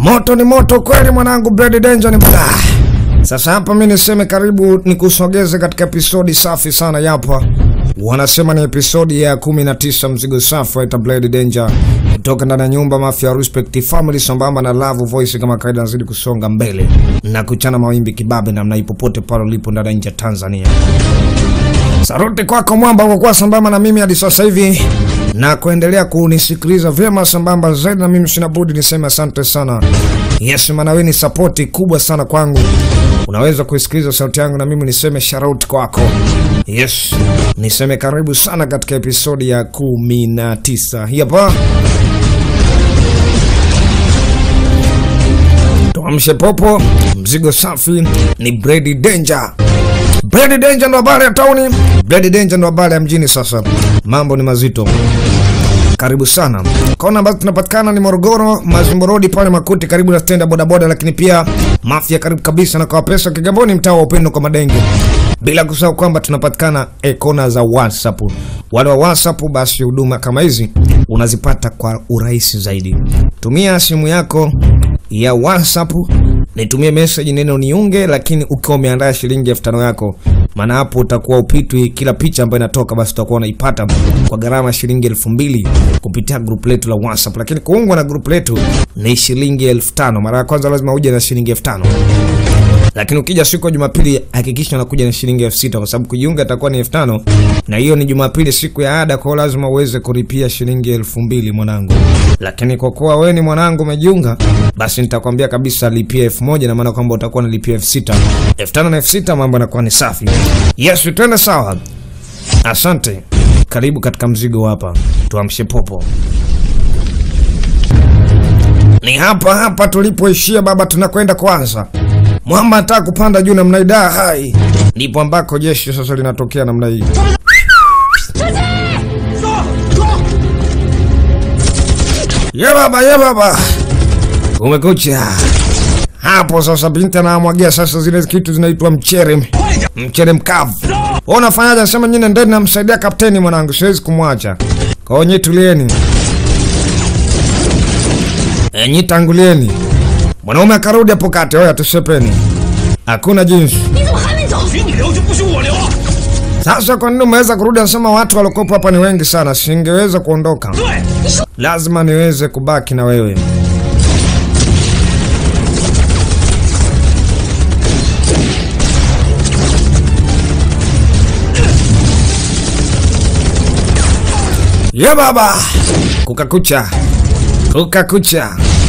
Moto ni moto kweli mwanangu, Brady Danger ni bla. Sasa hapa mi niseme karibu nikusogeze katika episodi safi sana yapa. Wanasema ni episodi ya 19 mzigo safi waita Blade Danger kutoka ndani ya nyumba Mafia Respect Family sambamba na Love Voice kama kawaida nazidi kusonga mbele na kuchana mawimbi kibabe namna ipopote pale ulipo ndani ya nje ya Tanzania. Saruti kwako mwamba kwa kuwa sambamba na mimi hadi sasa hivi na kuendelea kunisikiliza vyema sambamba zaidi, na mimi sina budi niseme asante sana. Yes, maana wewe ni sapoti kubwa sana kwangu. Unaweza kuisikiliza sauti yangu na mimi niseme shout kwako. Yes, niseme karibu sana katika episodi ya kumi na tisa hii hapa. Tuamshe popo, mzigo safi ni Brady Danger. Brady Danger ndo habari ya tauni. Brady Danger ndo habari ya mjini. Sasa mambo ni mazito. Karibu sana. Kona ambazo tunapatikana ni Morogoro, Mazimbo Road pale Makuti, karibu na stendi ya bodaboda, lakini pia Mafia karibu kabisa na kwa pesa Kigamboni, mtaa wa upendo kwa Madenge. Bila kusahau kwamba tunapatikana e kona za WhatsApp. Wale wa WhatsApp, basi huduma kama hizi unazipata kwa urahisi zaidi. Tumia simu yako ya WhatsApp, nitumie message neno niunge, lakini ukiwa umeandaa shilingi elfu tano yako, maana hapo utakuwa upitwi kila picha ambayo inatoka, basi utakuwa unaipata kwa gharama ya shilingi elfu mbili kupitia group letu la WhatsApp. Lakini kuungwa na group letu ni shilingi elfu tano. Mara ya kwanza lazima uje na shilingi elfu tano lakini ukija siku ya Jumapili hakikisha unakuja na shilingi elfu sita kwa sababu kujiunga itakuwa ni elfu tano na hiyo ni Jumapili, siku ya ada, kwa hiyo lazima uweze kulipia shilingi elfu mbili mwanangu. Lakini kwa kuwa wewe ni mwanangu umejiunga, basi nitakwambia kabisa lipia elfu moja na maana kwamba utakuwa unalipia elfu sita elfu tano na elfu sita mambo yanakuwa ni safi. Yes, twende sawa. Asante, karibu katika mzigo hapa, tuamshe popo. Ni hapa hapa tulipoishia baba, tunakwenda kwanza. Mwamba anataka kupanda juu namna hii, da hai, ndipo ambako jeshi sasa linatokea namna hii. Ye baba, ye baba, kumekucha hapo sasa. Binti anamwagia sasa zile kitu zinaitwa mchere, mchere mkavu. Wewe unafanyaje? Nasema nyine ndani, namsaidia kapteni mwanangu, siwezi kumwacha. Kwa hiyo nyi tulieni, enyi tangulieni. Mwanaume akarudi hapo kati, oya tushepeni, hakuna jinsi. 你怎么还没走？许你留就不许我留。 Sasa kwa nini umeweza kurudi? Anasema watu waliokopo hapa ni wengi sana, singeweza kuondoka, 对， lazima niweze kubaki na wewe. Ye baba, kukakucha, kukakucha.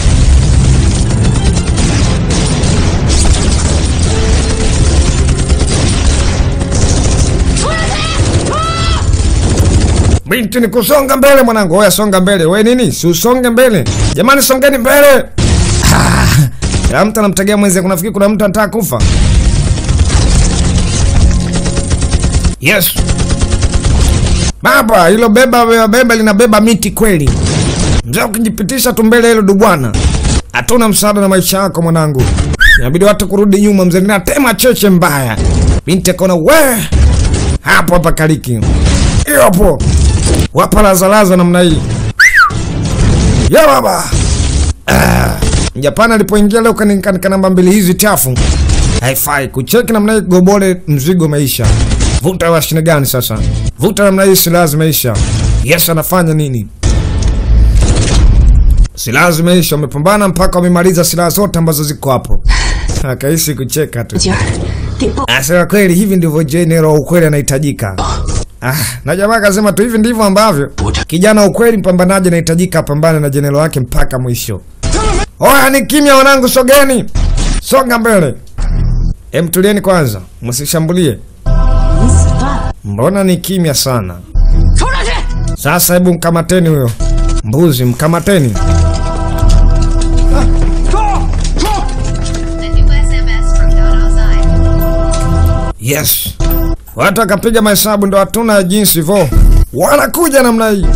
Binti ni kusonga mbele mwanangu. Oya songa mbele. We nini? Si usonge mbele. Jamani songeni mbele. Ah, Kila mtu anamtegea mwenzie. Kunafikiri kuna mtu anataka kufa. Yes. Baba, hilo beba beba, beba linabeba miti kweli. Mzee ukijipitisha tu mbele hilo dubwana. Hatuna msaada na maisha yako mwanangu. Inabidi watu kurudi nyuma mzee. Ninatema cheche mbaya. Binti akaona we hapo hapa kaliki. Hiyo hapo. Wapa lazalaza namna hii. Ya baba. Ah, Japani alipoingia leo kanikanika namba mbili hizi chafu. Haifai kucheki namna hii gobole mzigo maisha. Vuta mashine gani sasa? Vuta namna hii silaha zimeisha. Yes anafanya nini? Silaha zimeisha, wamepambana mpaka wamemaliza silaha zote ambazo ziko hapo. Akaishi kucheka tu. 今儿得报 Asema kweli hivi ndivyo general wa ukweli anahitajika. Ah, na jamaa akasema tu hivi ndivyo ambavyo kijana wa ukweli mpambanaji anahitajika apambane na general wake mpaka mwisho. Oya ni kimya wanangu, sogeni. Songa mbele. Em, tulieni kwanza, msishambulie. 你死断了。 Mbona ni kimya sana? 冲上去！ Sasa hebu mkamateni huyo mbuzi, mkamateni. The new SMS from Don outside. Yes. Watu wakapiga mahesabu ndo hatuna jinsi vo. Wanakuja namna hii.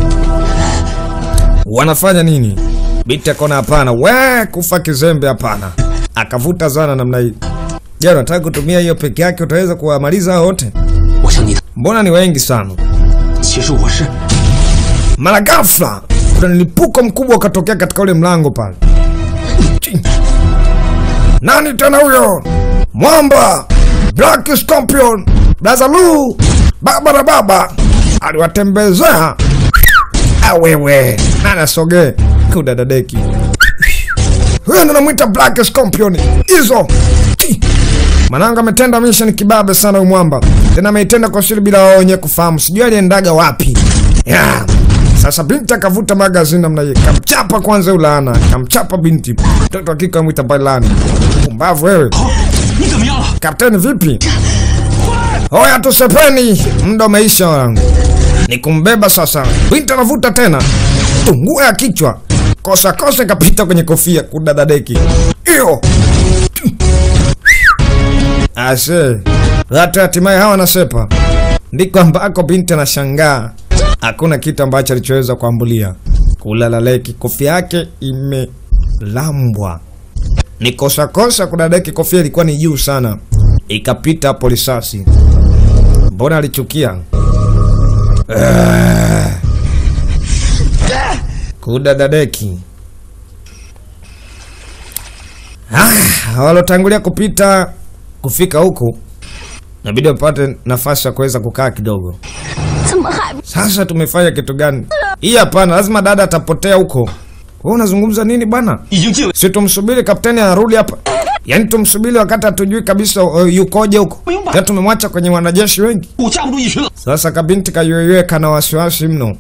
Wanafanya nini? Binti akaona hapana, we kufa kizembe hapana. Akavuta zana namna hii. Je, unataka kutumia hiyo peke yake utaweza kuwamaliza hao wote? 我想你的， Mbona ni wengi sana? 其实我是 Mara ghafla kuna mlipuko mkubwa ukatokea katika ule mlango pale. Nani tena huyo? Mwamba Black Scorpion Blazalu baba na baba aliwatembezea. Ah, wewe nana soge kudadadeki huyo ndo namwita Black Scorpion hizo Chi. Mananga ametenda mission kibabe sana huyu mwamba, tena ameitenda kwa siri bila wao wenyewe kufahamu. Sijui aliendaga wapi yeah. Sasa binti akavuta magazini namna hiyo, kamchapa kwanza yule laana, kamchapa binti. Mtoto wa kike amwita Bailani. Pumbavu wewe. 你怎么样了？ Kapteni vipi? Oya tusepeni, muda umeisha wangu. Ni kumbeba sasa. Binti anavuta tena. Tungua ya kichwa. Kosa kosa ikapita kwenye kofia kudadadeki. Iyo. Ase. Watu hatimaye hawa nasepa. Ndiko ambako binti anashangaa. Hakuna kitu ambacho alichoweza kuambulia. Kulalaleki kofia yake imelambwa ni kosa kosa kudadeki kofia ilikuwa ni juu sana ikapita hapo risasi mbona alichukia Ah. kudadadeki ah, walotangulia kupita kufika huku nabidi wapate nafasi ya kuweza kukaa kidogo 怎么还 sasa tumefanya kitu gani hii hapana lazima dada atapotea huko wewe unazungumza nini bwana 已经进了， si tumsubiri kapteni arudi hapa yaani tumsubiri wakati hatujui kabisa uh, yukoje huko ya tumemwacha kwenye wanajeshi wengi 我架不住一群了。 sasa kabinti kayuyue kana wasiwasi mno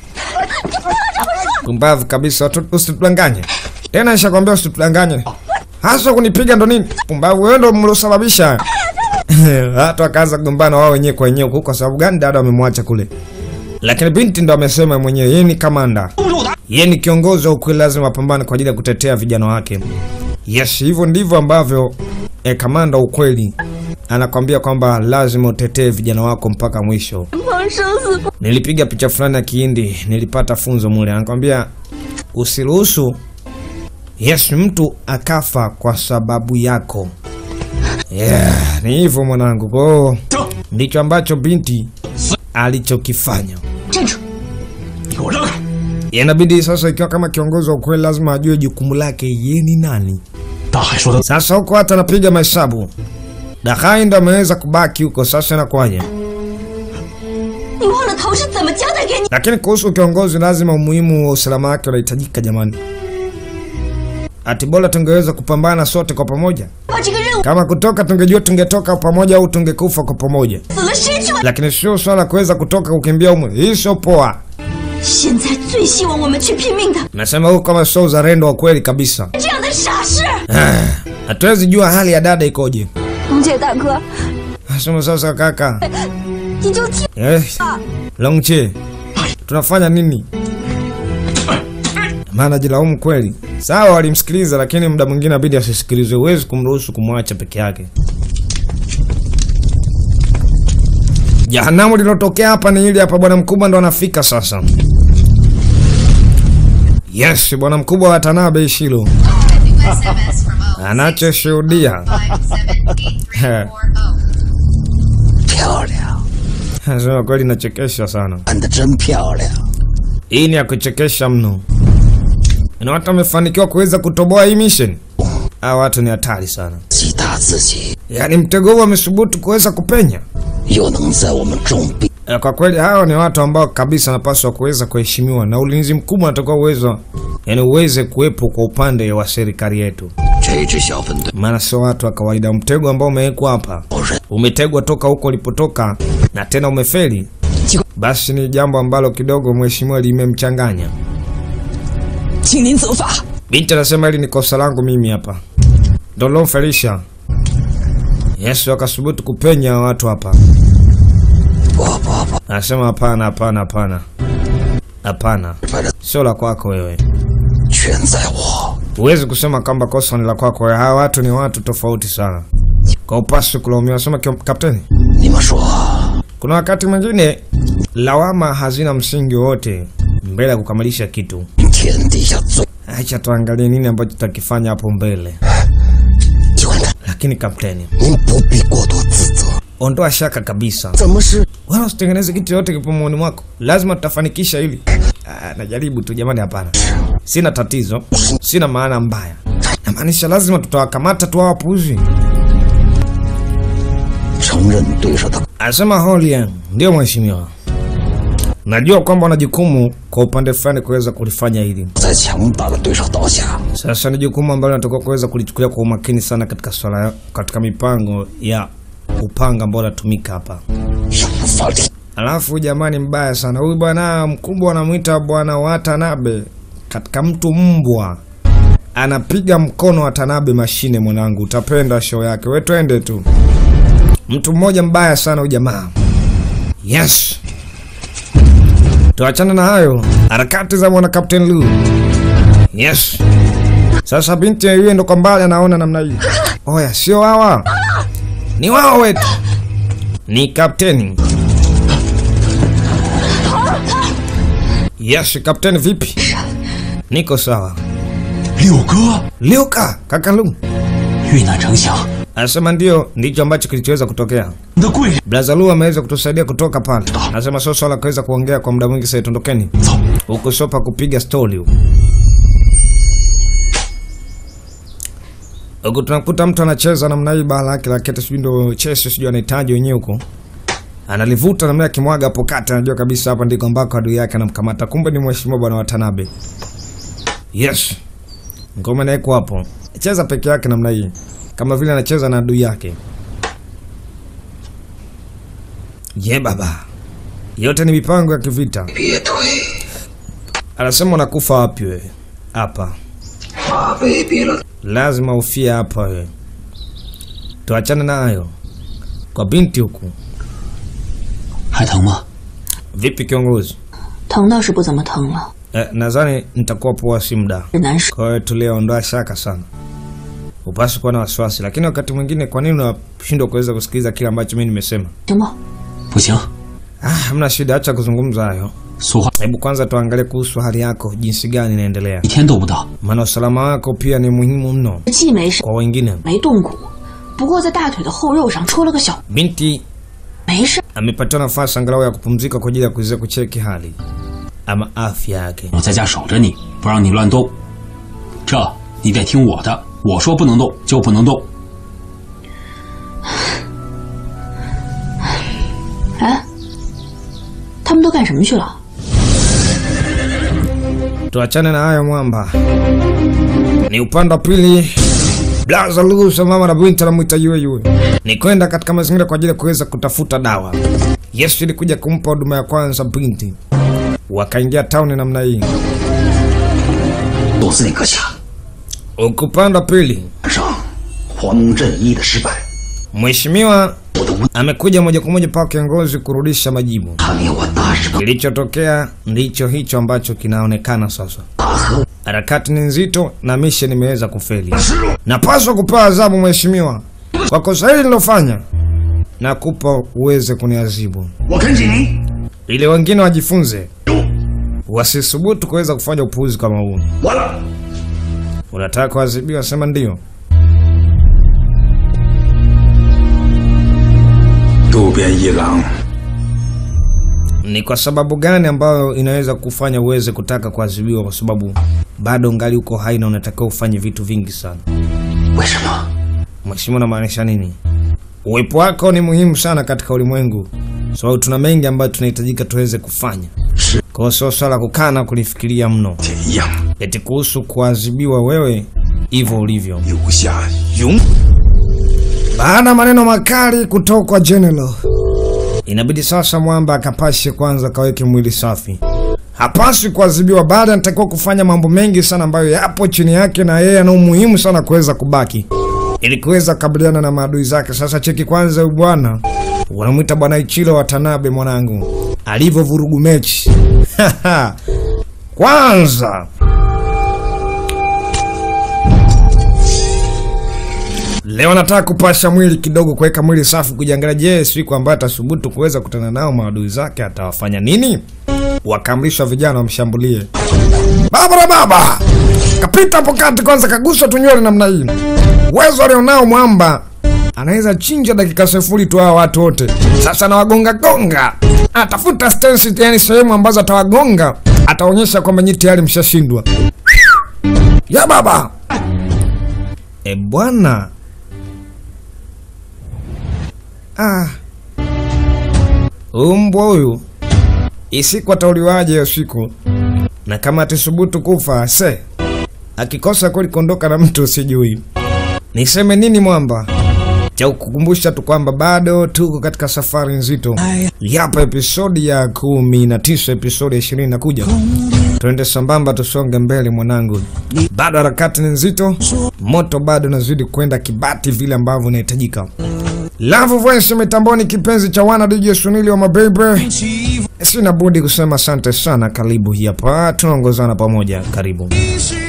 kumbavu kabisa watu- usitudanganye tena nishakwambia usitudanganye hasa kunipiga ndo nini pumbavu wewe ndo mliosababisha watu wakaanza kugombana wao wenyewe kwa wenyewe huko kwa sababu gani dada wamemwacha kule lakini binti ndo amesema mwenyewe yeye ni kamanda 不是我打， yeye ni kiongozi wa ukweli, lazima apambane kwa ajili ya kutetea vijana wake. Yes, hivyo ndivyo ambavyo eh, kamanda wa ukweli anakwambia kwamba lazima utetee vijana wako mpaka mwisho. 放生死不 Nilipiga picha fulani ya Kihindi, nilipata funzo mule, anakwambia usiruhusu yes mtu akafa kwa sababu yako. Yeah, ni hivyo mwanangu. Kwa hiyo 走， ndicho ambacho binti alichokifanya. 站住！ 你给我让开！ Inabidi sasa, ikiwa kama kiongozi wa ukweli, lazima ajue jukumu lake yeye ni nani. 大海说的， Sasa huko hata anapiga mahesabu, Dahai ndo ameweza kubaki huko. Sasa inakuwaje? 你忘了头是怎么交代给你？ Lakini kuhusu kiongozi, lazima umuhimu wa usalama wake unahitajika jamani. Ati bora tungeweza kupambana sote kwa pamoja. 把这个任务 Kama kutoka tungejua tungetoka pamoja au tungekufa kwa pamoja, 死了失去了。 lakini sio swala kuweza kutoka kukimbia umwe. Hii sio poa. 现在最希望我们去拼命的 Nasema huko kama sio uzalendo wa kweli kabisa. 这样的傻事。 Hatuwezi jua hali ya dada ikoje. 龙姐大哥， Nasema sasa kaka, 你就听 eh, Longche, tunafanya nini? Maana jilaumu kweli. Sawa, walimsikiliza lakini muda mwingine abidi asisikilizwe. Huwezi kumruhusu kumwacha peke yake. Jahanamu lilotokea hapa ni hili hapa. Bwana mkubwa ndo anafika sasa. Yes, bwana mkubwa wa Tanabe Ishilo SMS from O. anachoshuhudia 578340. 漂亮， Nasema kweli inachekesha sana. 干得真漂亮。 Hii ni ya kuchekesha mno, na watu wamefanikiwa kuweza kutoboa hii mission. Hawa watu ni hatari sana, 击打自己， yaani mtego huu wamesubutu kuweza kupenya. 又能在我们重病 Eh, Kwa kweli hawa ni watu ambao kabisa wanapaswa kuweza kuheshimiwa na ulinzi mkubwa unatakiwa uwezo, yani uweze kuwepo kwa upande wa serikali yetu, 这支小分队 maana sio watu wa kawaida. Mtego ambao umewekwa hapa 有人 umetegwa toka huko ulipotoka na tena umefeli, basi ni jambo ambalo kidogo mheshimiwa limemchanganya. 请您责罚。 Binti anasema hili ni kosa langu mimi hapa, ndo lomfelisha. Yesu akasubutu kupenya watu hapa. 不不不， Anasema hapana, hapana, hapana, hapana, 反正 sio la kwako wewe. 全在我。 Huwezi kusema kwamba kosa ni la kwako wewe. Hawa watu ni watu tofauti sana, kwa upasi kulaumiwa. Sema kio- kapteni, 你们说， kuna wakati mwingine lawama hazina msingi wowote mbele ya kukamilisha kitu. 天底下最 Acha tuangalie nini ambacho tutakifanya hapo mbele. 喜欢的， Lakini kapteni, 您不必过多自责。 ondoa shaka kabisa. 怎么是 wala usitengeneze kitu yote kipo moyoni mwako, lazima tutafanikisha hili. Ah, najaribu tu jamani, hapana, sina tatizo, sina maana mbaya, Namaanisha lazima tutawakamata tu hawa wapuuzi. 承认对手的 Anasema Holian, ndio mheshimiwa, najua kwamba wana jukumu kwa upande fulani kuweza kulifanya hili. 在强大的对手倒下， Sasa ni jukumu ambalo natakiwa kuweza kulichukulia kwa umakini sana katika swala, katika mipango ya upanga ambao unatumika hapa. 有法力。 Alafu jamani, mbaya sana huyu bwana mkubwa anamwita bwana Watanabe, katika mtu mbwa anapiga mkono Watanabe mashine. Mwanangu, utapenda show yake, we twende tu. Mtu mmoja mbaya sana huyu jamaa. Yes, tuachane na hayo harakati za mwana Captain Lu. Yes, sasa binti yeye ndo kwa mbali anaona namna hii. Oya, sio hawa, ni wao wetu, ni kapteni Yes, kapteni vipi? Niko sawa. 六哥， Liuka, kaka Lu. 遇难成祥， Anasema ndio ndicho ambacho kilichoweza kutokea. 你的贵人， Blaza Lu ameweza kutusaidia kutoka pale. Anasema sio swala kuweza kuongea kwa muda mwingi sasa tondokeni. 走， Huko sopa kupiga story huko. Huko tunakuta mtu anacheza namna hii bala yake la kete sijui ndo chesi sijui anahitaji wenyewe huko. Analivuta namna ya kimwaga hapo kati anajua kabisa hapa ndiko ambako adui yake anamkamata. Kumbe ni mheshimiwa bwana Watanabe. Yes. Ngoma naye iko hapo. Cheza peke yake namna hii. Kama vile anacheza na adui yake. Ye baba. Yote ni mipango ya kivita. 别退， Anasema unakufa wapi wewe? Hapa. 马未必了。 Lazima ufie hapa wewe. Tuachane nayo. Kwa binti huku. 还疼吗？ Vipi kiongozi? 疼倒是不怎么疼了， Eh, nadhani nitakuwa poa si muda. 是难受。 Kwa hiyo tuliondoa shaka sana. Upasi kuwa na wasiwasi, lakini wakati mwingine kwa nini unashindwa kuweza kusikiliza kile ambacho mimi nimesema? 行吗？ 不行， Ah, hamna shida, acha kuzungumza hayo. 说话 Hebu kwanza tuangalie kuhusu hali yako, jinsi gani inaendelea, 一天都不到。 maana usalama wako pia ni muhimu mno 既没事， kwa wengine. 没动骨，不过在大腿的后肉上戳了个小， Binti 没事。 amepatiwa nafasi angalau ya kupumzika kwa ajili ya kuweza kucheki hali ama afya yake. 我在家守着你，不让你乱动。这你得听我的，我说不能动就不能动。 哎，他们都干什么去了？ Tuachane na hayo mwamba, ni upande wa pili. Blaza Lusa mama na binti anamwita yue yue, ni kwenda katika mazingira kwa ajili ya kuweza kutafuta dawa. Yesu ilikuja kumpa huduma ya kwanza binti, wakaingia tauni namna hii. 杜司令阁下， Huku upande wa pili, 晚上黄镇一的失败， mheshimiwa 我的无 amekuja moja kwa moja pa kiongozi kurudisha majibu. 他灭我大日本 Kilichotokea ndicho hicho ambacho kinaonekana sasa. 大和 Harakati ni nzito na mission imeweza kufeli. Napaswa kupewa adhabu mheshimiwa kwa kosa hili nilofanya, na kupa uweze kuniadhibu 我恳请您 ili wengine wajifunze, wasisubutu kuweza kufanya upuuzi kama huu. 完了。 Unataka kuadhibiwa? Sema ndio. 渡边一郎 Ni kwa sababu gani ambayo inaweza kufanya uweze kutaka kuadhibiwa? Kwa sababu bado ngali uko hai na unatakiwa ufanye vitu vingi sana. 为什么？ Mheshimiwa, unamaanisha nini? Uwepo wako ni muhimu sana katika ulimwengu, sababu tuna mengi ambayo tunahitajika tuweze kufanya. Kwa hiyo sio swala kukaa na kulifikiria mno, 一样 eti kuhusu kuadhibiwa wewe hivyo ulivyo. 留下永 Baada ya maneno makali kutoka kwa General, inabidi sasa mwamba akapashe kwanza kaweke mwili safi. Hapaswi kuadhibiwa, bali anatakiwa kufanya mambo mengi sana ambayo yapo chini yake, na yeye ana umuhimu sana kuweza kubaki ili kuweza kukabiliana na maadui zake. Sasa cheki kwanza, huyu bwana wanamwita bwana Ichiro Watanabe, mwanangu alivyo vurugu mechi kwanza Leo nataka kupasha mwili kidogo, kuweka mwili safi, kujiangalia. Je, siku ambayo atasubutu kuweza kutana nao maadui zake atawafanya nini? Wakaamrishwa vijana wamshambulie. Baba na baba kapita hapo kati, kwanza kagusa tunywele namna hii. Uwezo alionao mwamba anaweza chinja dakika sifuri tu hawa watu wote. Sasa anawagonga gonga, atafuta stansi, yani sehemu ambazo atawagonga, ataonyesha kwamba nyinyi tayari mshashindwa. Ya baba E bwana, ah, huyu mbwa huyu isiku atauliwaje hiyo siku, na kama atisubutu kufa se, akikosa kweli kuondoka na mtu sijui niseme nini mwamba cha kukumbusha tu kwamba bado tuko katika safari nzito yapa episodi ya kumi na tisa episodi ya ishirini nakuja tuende sambamba tusonge mbele mwanangu bado harakati ni nzito moto bado nazidi kwenda kibati vile ambavyo inahitajika Love Voice mitamboni kipenzi cha wana DJ Sunili wa mabebe sina budi kusema asante sana karibu hapa tunaongozana pamoja karibu Easy